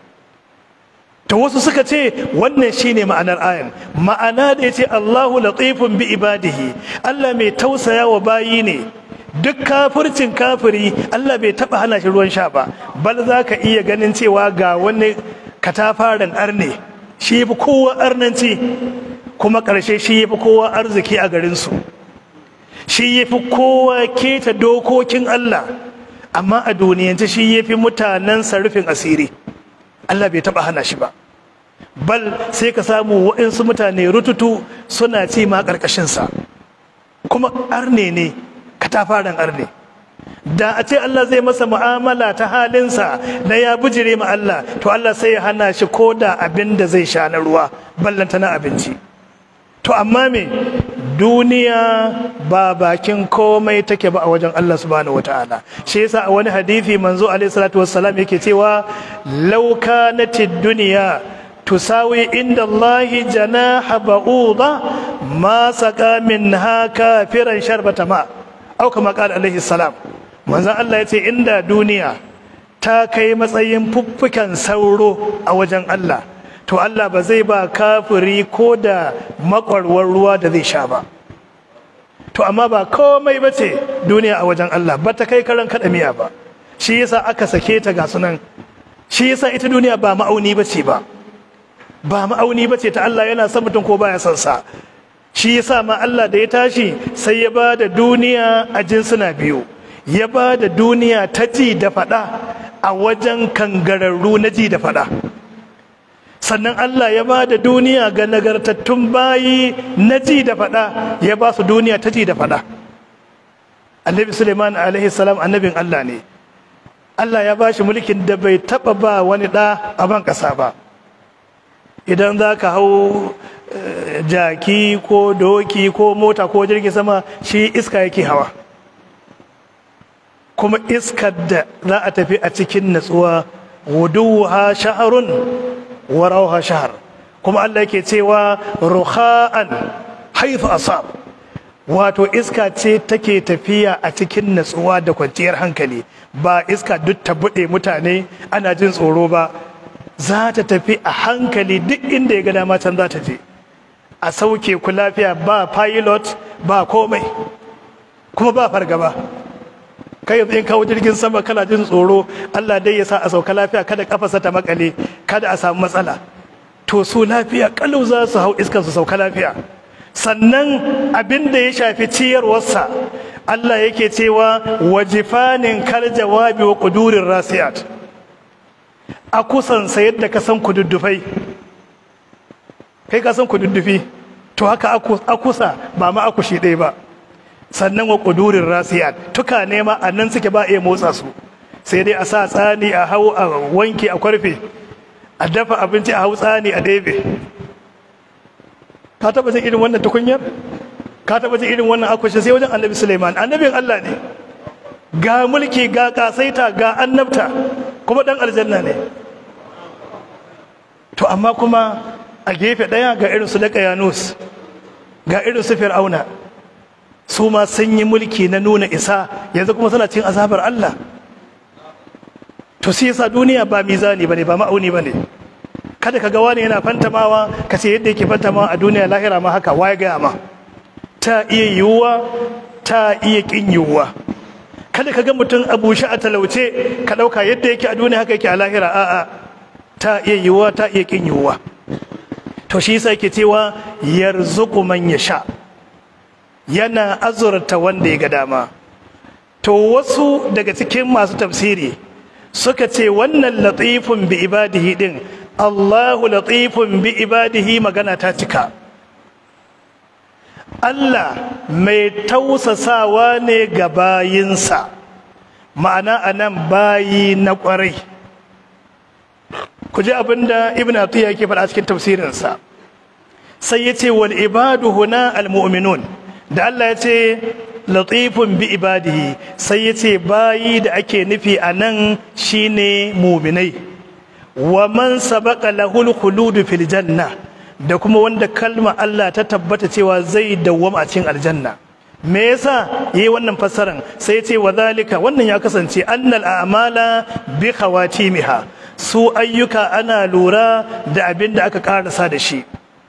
to wasu suka ce wannan shine ma'anar ayan ma'ana da yace Allahu latifun bi ibadihi Allah mai tausaya wa bayi ne duk kafircin kafiri Allah bai taba hana shi ruwan sha ba bal zaka iya ganin cewa ga wani katafaren arne shi yafi kowa arnanci kuma ƙarshe shi yafi kowa arziki a garin su shi yafi kowa keta dokokin Allah amma a duniyance shi yafi mutanen rufin asiri Allah bai taba hana shi ba bal sai ka samu waɗansu mutane rututu suna ci ma ƙarƙashinsa kuma arne ne katafaren arne da a ce Allah zai masa mu'amala ta halinsa na ya bujire ma Allah to Allah sai ya hana shi ko da abin da zai sha na ruwa ballanta na abinci to amma me duniya ba bakin komai take ba a wajen Allah subhanahu wataala shi yasa a wani hadisi manzo alaihi salatu wassalam yake cewa law kanatid dunya tusawi inda Allah janaha ba'udha ma saka minha kafiran sharbata ma au kama qala alaihi salam manzo Allah yace inda duniya ta kai matsayin fuffukan sauro a wajen Allah to Allah ba zai ba kafiri ko da makwarwar ruwa da zai sha ba to amma ba komai ba ce duniya a wajen Allah ba ta kai karan kaɗa miya ba shi yasa aka sake ta ga sunan shi yasa ita duniya ba ma'auni ba ce ba ba ma'auni ba ce ta Allah yana son mutum ko baya son sa shi yasa ma Allah da ya tashi sai ya ba da duniya a jinsuna biyu ya ba da duniya ta ji da faɗa a wajen kangararru na ji da faɗa sannan Allah ya ba da duniya ga nagartattun bayi na ji da faɗa ya ba su duniya ta ji da faɗa annabi suleiman alaihi salam annabin Allah ne Allah ya ba shi mulkin da bai taɓa ba wani ɗa a ban ƙasa ba idan za ka hau jaki ko doki ko mota ko jirgin sama shi iska yake hawa kuma iskar da za a tafi a cikin natsuwa wuduha sha'arun warauha shahar kuma Allah yake cewa ruha'an haithu asab wato iska ce take tafiya a cikin natsuwa da kwanciyar hankali ba iska duk ta buɗe mutane ana jin tsoro ba za ta tafi a hankali duk inda ya ga dama can za ta je a sauke ku lafiya ba pilot ba komai kuma ba fargaba kai yanzu in kawo jirgin sama kana jin tsoro Allah dai ya sa a sauka lafiya kada kafasa ta makale kada a samu matsala to su lafiya kalau za su hau iskan su sauka lafiya sannan abin da ya shafi ciyarwarsa Allah yake cewa wajifanin kal jawabi wa kudurin rasiyat a kusansa yadda ka san kududdufai kai ka san kududdufi to haka akusa ba ma akushi ɗaya ba sannan wa kudurin rasiyat tuka nema a nan suke ba iya motsa su sai dai a sa tsani a hau a wanke a kwarfe a dafa abinci a hau tsani a ɗebe ka taɓa jin irin wannan tukunyar ka taɓa jin irin wannan akwashe sai wajen annabi suleiman annabin allah ne ga mulki ga kasaita ga annabta kuma ɗan aljanna ne to amma kuma a gefe ɗaya ga irin su daga yanus ga irin su fir'auna su ma sun yi mulki na nuna isa yanzu kuma suna cin azabar allah to sai yasa duniya ba mizani bane ba ma'auni bane kada ka ga wani yana fantamawa ka ce yadda yake fantamawa a duniya lahira ma haka waye gaya ma ta iya yiwuwa ta iya kin yiwuwa kada ka ga mutum a bushe a talauce ka ɗauka yadda yake a duniya haka yake a lahira a'a ta iya yiwuwa ta iya kin yiwuwa to shi yasa yake cewa yarzuqu man yasha yana azurta wanda ya ga dama to wasu daga cikin masu tafsiri suka ce wannan latifun bi ibadihi din Allahu latifun bi ibadihi magana ta cika Allah mai tausasawa ne ga bayinsa ma'ana anan bayi na kwarai ku ji abinda ibn atiya yake faɗa cikin tafsirinsa sai ya ce wal ibadu huna al mu'minun da Allah ya ce latifun bi ibadihi sai ya ce bayi da ake nufi a nan shine muminai wa man sabaqa lahul khuludu fil janna da kuma wanda kalma Allah ta tabbata cewa zai dawwama a cikin aljanna me yasa yayi wannan fassaran sai ya ce wa zalika wannan ya kasance annal a'mala bi khawatimiha su ayyuka ana lura da abin da aka karasa da shi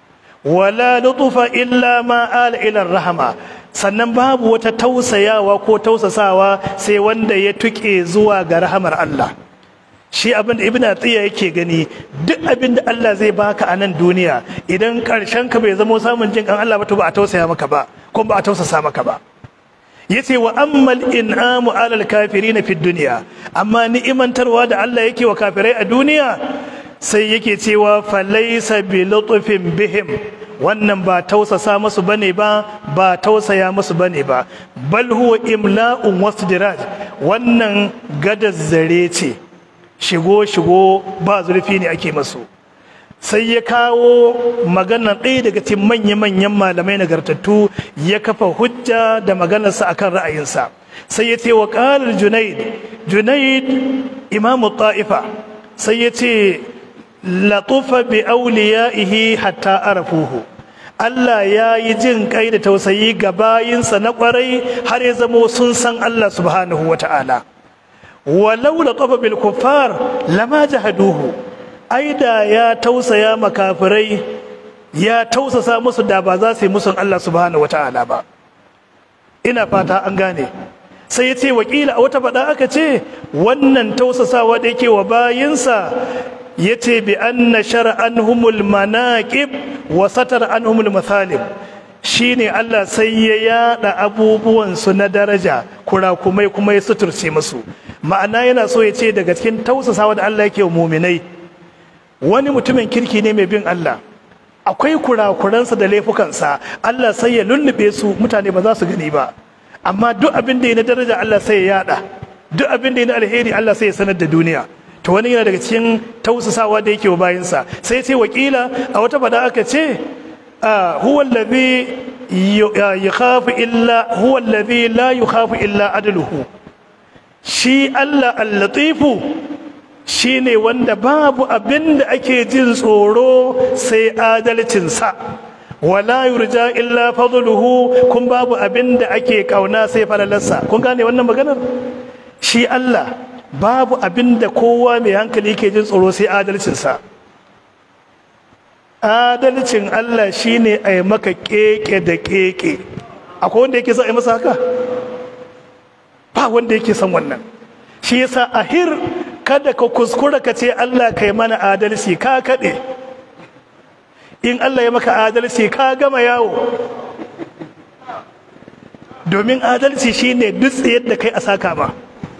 wala lutufa illa ma ala ila rahama sannan babu wata tausayawa ko tausasawa sai wanda ya tuke zuwa ga rahamar Allah shi abin da ibn atiya yake gani duk abin da Allah zai baka a nan duniya idan karshen ka bai zama samun jin kan Allah ba to ba a tausaya maka ba ko ba a tausasa maka ba yace wa ammal in'amu alal kafirin fi dunya amma ni'imantarwa da Allah yake wa kafirai a duniya sai yake cewa falaysa bi lutfin bihim wannan ba tausasa musu bane ba ba tausaya musu bane ba bal huwa imla'un wasdiraj wannan gadar zare ce shigo shigo ba zurfi ne ake masu sai ya kawo magana ɗaya daga cikin manya-manyan malamai nagartattu ya kafa hujja da maganarsa akan ra'ayinsa sai ya ce wa ƙalar junaid junaid imamu ta'ifa sai ya ce latufa bi auliya'ihi hatta arafuhu Allah ya yi jin kai da tausayi ga bayinsa na kwarai har ya zamo sun san Allah subhanahu wa ta'ala walau latafa bil kuffar lama jahaduhu ai da ya tausaya makafirai ya tausasa musu da ba za su yi musun Allah subhanahu wata'ala ba ina fata an gane sai ya ce wakila a wata faɗa aka ce wannan tausasawa da yake wa bayinsa ya ce bi anna shar'anhumul manaqib wa satar anhumul mathalib shine Allah sai ya yada abubuwan su na daraja kurakumai kuma ya suturce musu ma'ana yana so ya ce daga cikin tausasawa da Allah yake wa muminai wani mutumin kirki ne mai bin Allah akwai kurakuransa da laifukansa Allah sai ya lullube su mutane ba za su gani ba amma duk abin da ya na daraja Allah sai ya yada duk abin da ya na alheri Allah sai ya sanar da duniya to wani yana daga cikin tausasawa da yake wa bayinsa sai ce wakila a wata fada aka ce huwa allazi yakhafu illa huwa allazi la yakhafu illa adluhu shi Allah al-latifu shi ne wanda babu abin da ake jin tsoro sai adalcinsa wala yurja illa fadluhu kun babu abin da ake kauna sai falalarsa kun gane wannan maganar shi Allah babu abin da kowa mai hankali ke jin tsoro sai adalcinsa adalcin Allah shine a yi maka keke da keke akwai wanda yake son a yi masa haka ba wanda yake son wannan shi yasa ahir kada ka kuskura ka ce Allah kai mana adalci ka kaɗe in Allah ya maka adalci ka gama yawo domin adalci shine duk tsayar da kai a saka ma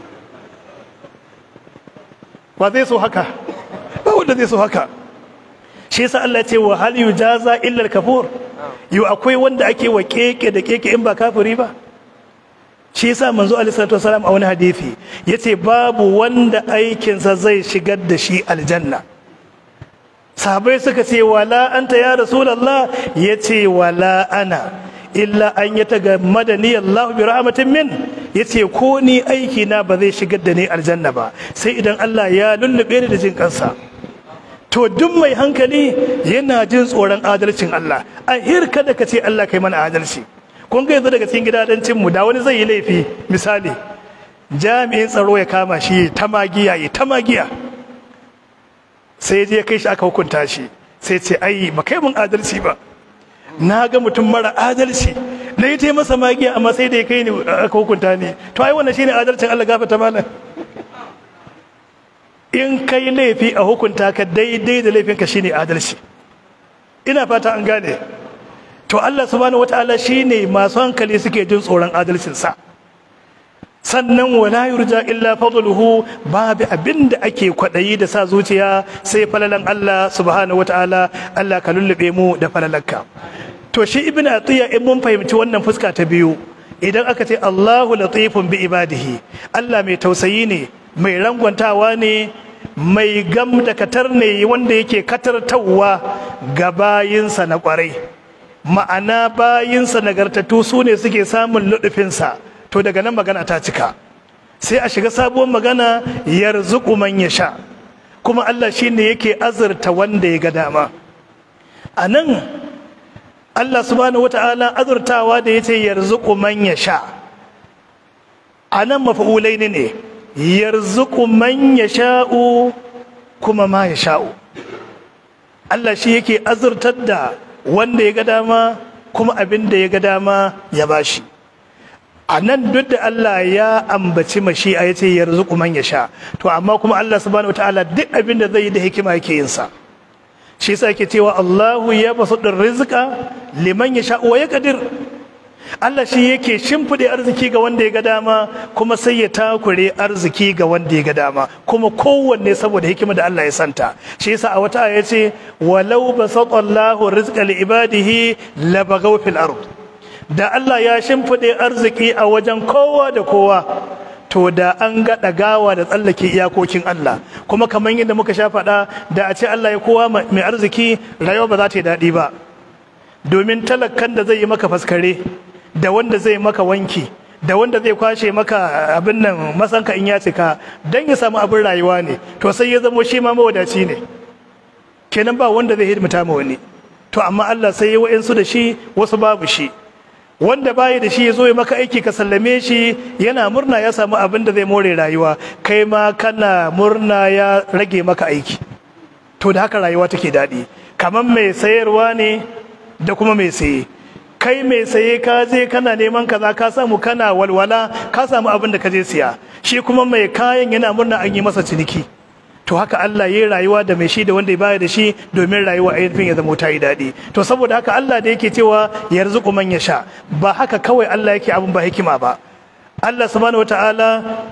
ba zai so haka ba wanda zai so haka shi yasa Allah ce wa hal yujaza illa al-kafur yu akwai wanda ake wa keke da keke in ba kafiri ba shi yasa manzo alaihi salatu wasalam a wani hadisi yace babu wanda aikinsa zai shigar da shi aljanna sahabai suka ce wala anta ya rasulullah yace wala ana illa an yatagammadani Allah bi rahmatin min yace ko ni aiki na ba zai shigar da ni aljanna ba sai idan Allah ya lullube ni da jin kansa to duk mai hankali yana jin tsoron adalcin Allah a hirka da ka ce Allah kai mana adalci kun ga yanzu daga cikin gidadancin mu da wani zai yi laifi misali jami'in tsaro ya kama shi ta magiya ya ta magiya sai je kai shi aka hukunta shi sai ce ai ba kai mun adalci ba na ga mutum mara adalci na yi masa magiya amma sai da ya kai ni aka hukunta ni to ai wannan shine adalcin Allah gafarta malam in kai laifi a hukunta ka daidai da laifinka shine adalci ina fata an gane to Allah subhanahu wataala shine masu hankali suke jin tsoron adalcinsa sannan wala yurja illa fadluhu babu abinda ake kwadayi da sa zuciya sai falalan Allah subhanahu wataala Allah ka lullube mu da falalanka to shi ibnu atiya in mun fahimci wannan fuska ta biyu idan aka ce Allahu latifun bi ibadihi Allah mai tausayi ne mai rangwantawa ne mai gam da katar ne wanda yake katartawa ga bayinsa na kwarai ma'ana bayinsa nagartattu su ne suke samun luɗufinsa to daga nan magana ta cika sai a shiga sabuwar magana yarzuku man ya sha kuma Allah shi ne yake azurta wanda ya ga dama a nan Allah subhanahu wata'ala azurtawa da ya ce yarzuku man ya sha a nan mafa'ulai ne yarzuku man ya sha'u kuma ma ya sha'u Allah shi yake azurtar da wanda ya ga dama kuma abin da ya ga dama ya bashi a nan duk da Allah ya ambaci mashi a yace yarzuqu man yasha to amma kuma Allah subhanahu wataala duk abin da zai yi da hikima yake yin sa shi yasa yake cewa Allahu ya basudur rizqa liman yasha wa yaqdir Allah shi yake shimfide arziki ga wanda ya ga dama kuma sai ya takure arziki ga wanda ya ga dama kuma kowanne saboda hikima da Allah ya santa shi yasa a wata aya ce walau basata Allahu rizqa li ibadihi labagaw fil ard da Allah ya shimfide arziki a wajen kowa da kowa to da an ga ɗagawa da tsallake iyakokin Allah kuma kamar yadda muka sha faɗa da a ce Allah ya kowa mai arziki rayuwa ba za ta yi daɗi ba domin talakan da zai yi maka faskare da wanda zai maka wanki da wanda zai kwashe maka abin nan masanka in ya cika don ya samu abin rayuwa ne to sai ya zamo shi ma mawadaci ne kenan ba wanda zai hidimta ma wani to amma Allah sai ya wa'insu da shi wasu babu shi wanda bayi da shi ya zo ya maka aiki ka sallame shi yana murna ya samu abin da zai more rayuwa kai ma kana murna ya rage maka aiki to da haka rayuwa take daɗi kamar mai sayarwa ne da kuma mai saye kai mai saye ka je kana neman kaza ka samu kana walwala ka samu abin da ka je siya shi kuma mai kayan yana murna an yi masa ciniki to haka Allah ya yi rayuwa da mai shi da wanda ya baya da shi domin rayuwa ainihin ya zama ta yi daɗi to saboda haka Allah da yake cewa yarzuqu man yasha ba haka kawai Allah yake abin ba hikima ba Allah subhanahu wataala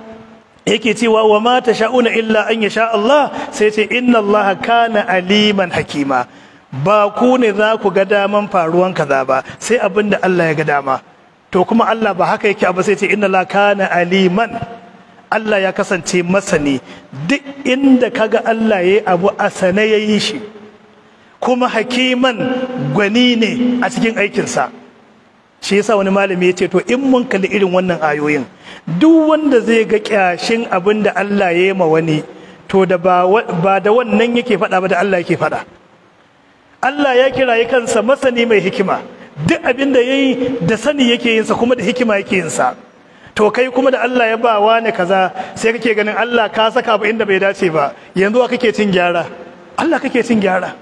yake cewa wa ma tasha'una illa an yasha Allah sai ce inna Allah kana aliman hakima ba ku ne za ku ga daman faruwan kaza ba sai abin da Allah ya ga dama to kuma Allah ba haka yake abu sai ce inna la kana aliman Allah ya kasance masani duk inda kaga Allah ya yi abu a sane ya yi shi kuma hakiman gwani ne a cikin aikinsa shi yasa wani malami ya ce to in mun kalli irin wannan ayoyin duk wanda zai ga kyashin abin da Allah ya yi ma wani to da ba da wannan yake faɗa ba da Allah yake faɗa Allah ya kiraye kansa masani mai hikima duk abin da ya yi da sani yake yinsa kuma da hikima yake yinsa to kai kuma da Allah ya ba wa ne kaza sai kake ganin Allah ka saka ba inda bai dace ba yanzu wa kake cin gyara Allah kake cin gyara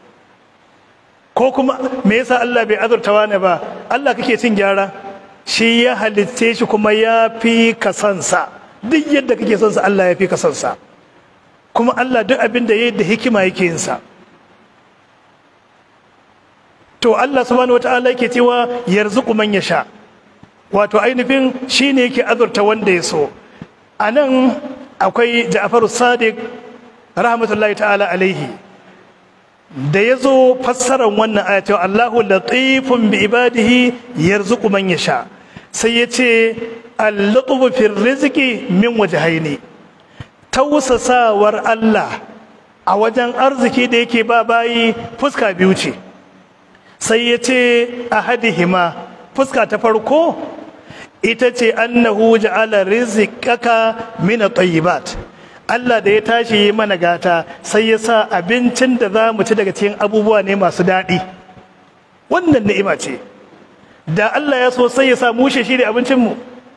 ko kuma me yasa Allah bai azurta wani ba Allah kake cin gyara shi ya halitte shi kuma ya fi ka sansa duk yadda kake son sa Allah ya fi ka sansa kuma Allah duk abin da yayi da hikima yake yin sa to Allah subhanahu wataala yake cewa yarzuqu man yasha wato ainihin shine yake azurta wanda ya so a nan akwai ja'faru sadiq rahmatullahi ta'ala alaihi da ya zo fassarar wannan aya cewa Allahu latifun bi ibadihi yarzuqu man yasha sai ya ce al-lutfu fi rizqi min wajhaini tausasawar Allah a wajen arziki da yake ba bayi fuska biyu ce sai ya ce ahadihima fuska ta farko ita ce annahu ja'ala rizqaka min at-tayyibat Allah da ya tashi mana gata sai ya sa abincin da za mu ci daga cikin abubuwa ne masu daɗi wannan ni'ima ce da Allah ya so sai ya sa mushe shi ne abincinmu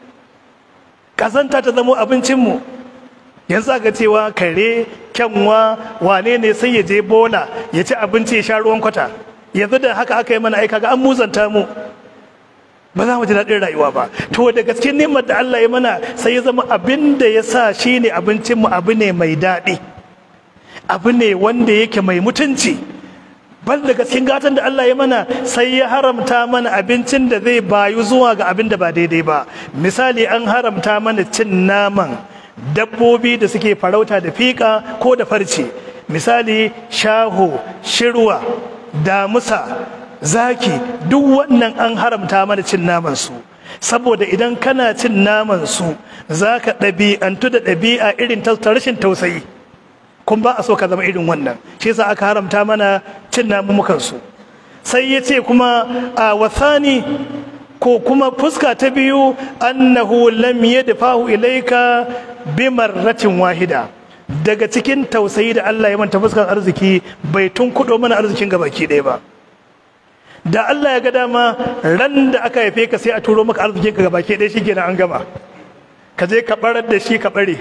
ƙazanta ta zamo abincinmu yanzu aka cewa kare kyanwa wane ne sai ya je bola ya ci abinci ya sha ruwan kwata yanzu da haka aka yi mana aika ga an muzanta mu ba za mu ji daɗin rayuwa ba to da gaske neman da Allah ya mana sai ya zama abin da ya sa shi ne abincinmu abu ne mai daɗi abu ne wanda yake mai mutunci bal da gaske gatan da Allah ya mana sai ya haramta mana abincin da zai bayu zuwa ga abin da ba daidai ba misali an haramta mana cin naman dabbobi da suke farauta da fiƙa ko da farce misali shaho shirwa damusa zaki duk wannan an haramta mana cin naman su saboda idan kana cin naman su zaka ɗabi'antu da ɗabi'a irin ta rashin tausayi kun ba a so ka zama irin wannan shi yasa aka haramta mana cin namukan su sai ya ce kuma a wasani ko kuma fuska ta biyu annahu lam yadfahu ilayka bimarratin wahida daga cikin tausayi da Allah ya manta fuskar arziki bai tun kudo mana arzikin gabaki ɗaya ba da Allah ya ga dama ran da aka haife ka sai a turo maka arzikin ka gabaki ɗaya shi kenan an gama ka je ka barar da shi ka bare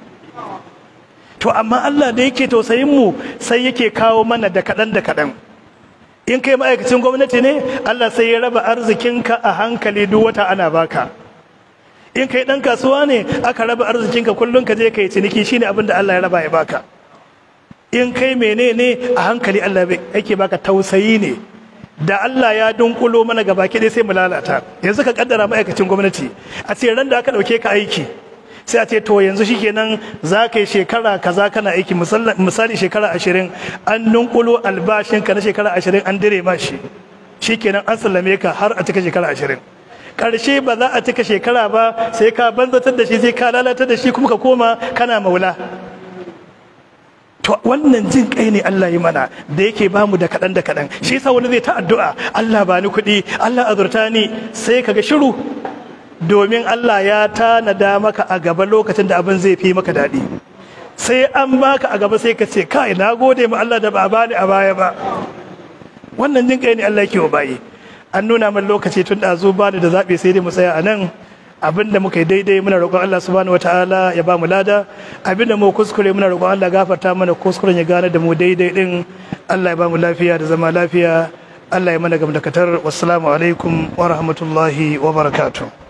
to amma Allah da yake tausayin mu sai yake kawo mana da kaɗan da kaɗan in kai ma'aikacin gwamnati ne Allah sai ya raba arzikinka a hankali duk wata ana baka in kai ɗan kasuwa ne aka raba arzikinka kullum ka je ka yi ciniki shine abin da Allah ya raba ya baka in kai menene a hankali Allah yake baka tausayi ne da Allah ya dunkulo mana gaba ki sai mu lalata yanzu ka kaddara ma'aikacin gwamnati a ce ran da aka dauke ka aiki sai a ce to yanzu shikenan za ka yi shekara kaza kana aiki misali shekara ashirin an dunkulo albashinka na shekara ashirin an dire ma shi shikenan an sallame ka har a cika shekara ashirin karshe ba za a cika shekara ba sai ka banzatar da shi sai ka lalatar da shi kuma ka koma kana maula to wannan jin kai ne Allah yi mana da yake ba mu da kaɗan da kaɗan shi yasa wani zai ta addu'a Allah ba ni kuɗi Allah azurta ni sai kaga shiru domin Allah ya tanada maka a gaba lokacin da abin zai fi maka daɗi sai an baka a gaba sai ka ce kai na gode ma Allah da ba bani a baya ba wannan jin kai ne Allah yake wa bayi an nuna min lokaci tun da zo bani da zaɓe sai dai mu tsaya a nan abinda muka yi daidai muna roƙon Allah subhanahu wataala ya ba mu lada abinda mu kuskure muna roƙon Allah gafarta mana kuskuren ya gane da mu daidai din Allah ya ba mu lafiya da zama lafiya Allah ya mana gamdakatar wassalamu alaikum wa rahmatullahi wa barakatuh